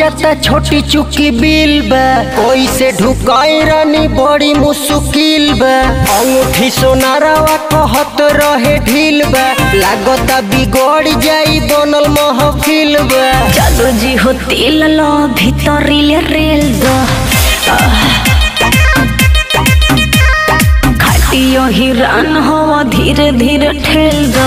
जाता छोटी चुकी बिल बा कोई से ढुकाई रानी बड़ी मुश्किल बा अंगूठी सोनारावा कहत रहे ढील बा लागता बिगड़ जाई बनल महफिल बा जादू जी हो तेल लो भीतरिले रेल दो खाटियो हिरान हो धीरे धीरे ठेल दो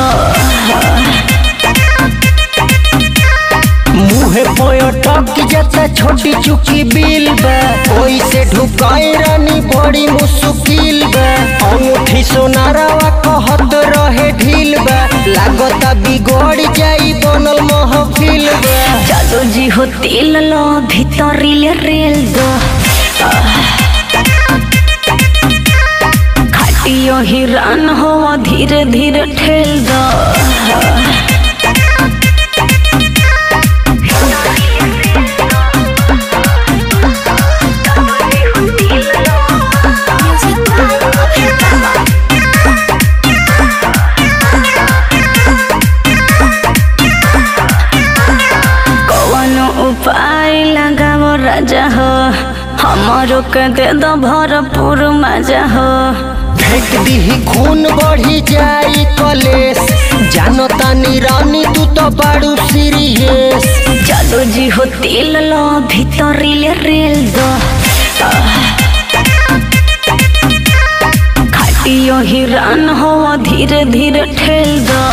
मुहे पयटक जाता छोटी चुकी बिल बा कोई से ढुकाई रानी बड़ी मुश्किल बा अंगूठी सोनारावा कहत रहे ढील बा लागता बिगड़ जाई बनल महफिल बा जादू जी हो तेल लो भीतरिले रेल दो खाटियो हिरान हो धीरे धीरे ठेल दो कौनो उपाय लगाओ राजा हो हमारो के दे दो भरपूर मजा हो फेंक दीही खून बढ़ी जाई कलेस जानो तानी रानी तू तो बाड़ू सीरियस जादू जी हो तेल लो भीतरिले रेल दो खाटियो हिरान हो धीरे धीरे ठेल दो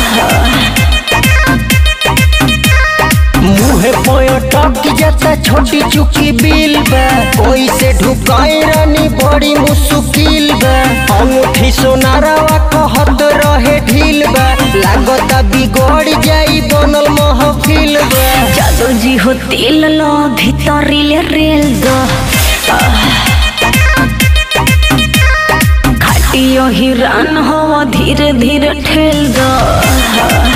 मुहे पयटक जाता छोटी चुकी बिल बा कोई से ढुकाई रानी बड़ी मुश्किल बा अंगूठी सोनारावा कहत रहे ढील बा लागता बिगड़ जाई बनल महफिल बा जादू जी हो तेल लो भीतरिले रेल दो खाटियो हिरान हो धीरे धीरे ठेल दो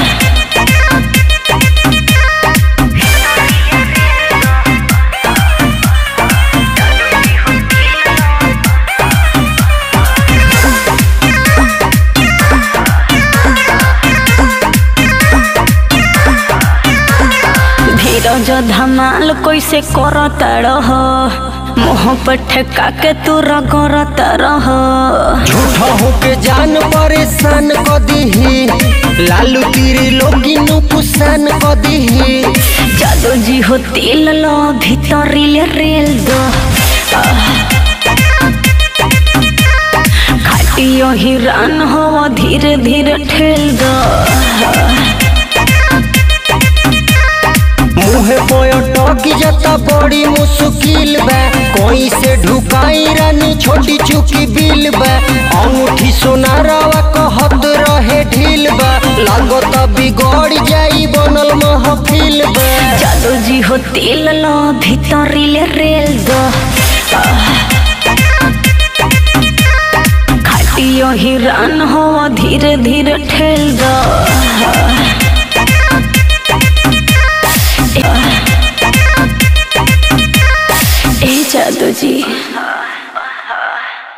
धीरज धमाल कैसे करता रह मुँह पर ठेका के तू रगड़ता रह झूठा होके जान परेशान क दीही लालू तीरी लोगी नुकसान क दीही जादू जी हो तेल लो भीतरिले रेल दो खाटियो हिरान हो धीरे धीरे ठेल दो मुहे पयटक जाता बड़ी मुश्किल बा कोई से ढुकाई रानी छोटी चुकी बिल बा अंगूठी सोनारावा कहत रहे ढील बा लागता बिगड़ जाई बनल महफिल बा जादू जी हो तेल लो भीतरिले रेल दो खाटियो हिरान हो धीरे धीरे ठेल दो ए जादू जी